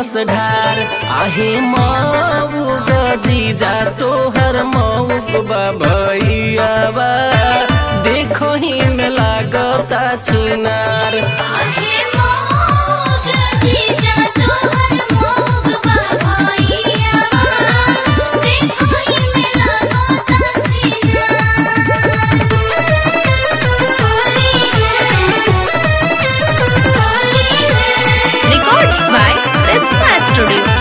दिहलस ढार आहे मऊग जीजा तोहर मऊग बा भैयावा देखो ही में लागता छिनार आहे मोग जीजा तोहर मोग बाबैया देखो ही मेला गोता छिना होली है होली है Records by Prisma Studio.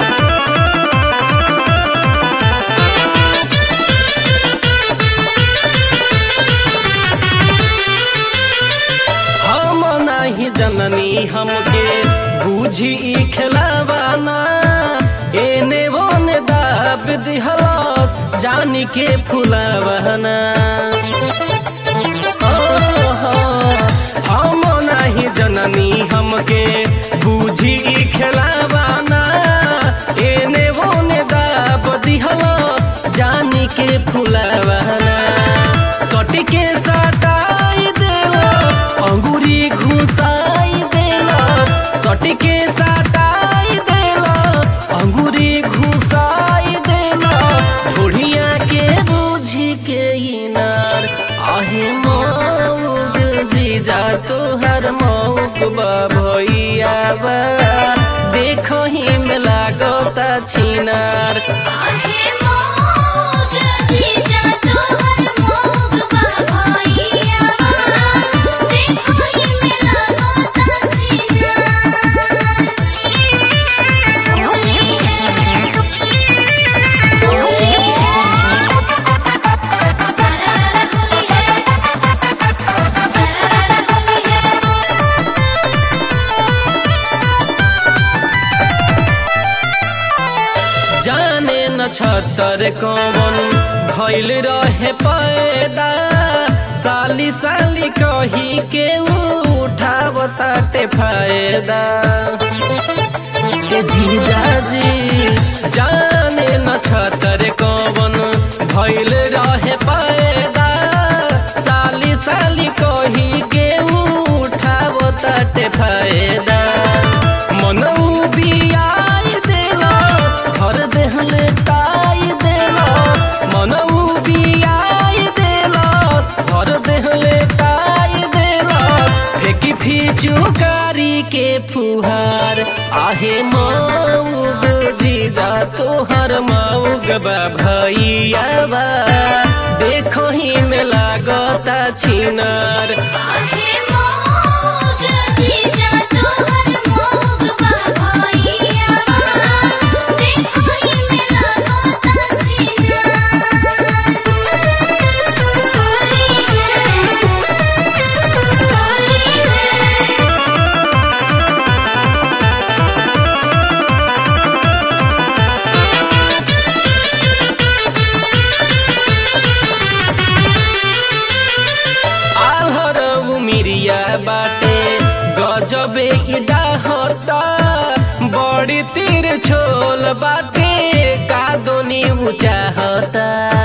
हम नाही जननी हमके बूझी ई खिलावाना एने ओने दाब दिहलस जानी के फुलावाना ओहो, हम नाही जननी हमके बूझी ई खिलावाना एने ओने दाब दिहलस जानी के फुलावाना सटी के सटाई देला अंगूरी घुसाई देला सटी के सटाई देला अंगूरी घुसाई देला ढोढ़िया के बूझी के इनार आहे मौग जीजा तोहर मौग बा भैया बा देखो ही में लागता छिनार आहे मोग जीजा तोहर मोग बाबैया देखो ही मेला गोता छिना होली है सारा होली है सारा होली है जाने न छतर कौन भइल रहे पैदा साली साली कही के उठावताटे फायदा ए जीजाजी जाने न छतर कौन भइल रहे पैदा साली साली कही के उठावताटे फायदा मनऊ बियाई देलस घर देहले टाई देलस मनऊ बियाई देलस घर देहले टाई देलस फेंकी फिचुकारी के फुहार आहे मऊग जीजा तोहर मऊग बा भैया बा देखो ही में लागता छिनार आहे मोग जीजा तोहर मोग बाबैया देखो ही मेला गोता छिना होली है होली है आल्हर उमिरिया बाटे गजबे इडा होता बड़ी तीर छोल बाटे कादोनी ऊंचा होता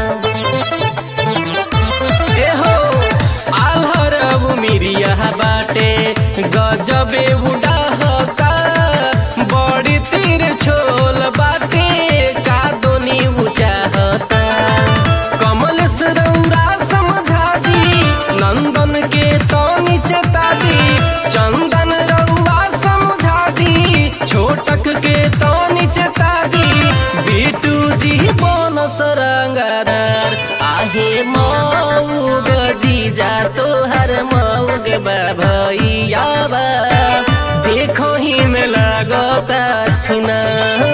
एहो आल्हर उमिरिया बाटे गजबे उडा होता बड़ी तीर छोल बाटे कादोनी ऊंचा होता कमल सरौरा समझा दी नंदन के तो नीचता दी चंदन रउआ समझा दी छोटक के तो नीचता दी बिटू जी बोन सरंगार आहे मऊग जीजा तोहर मऊग बा भैया बा देखो ही में लागता छिना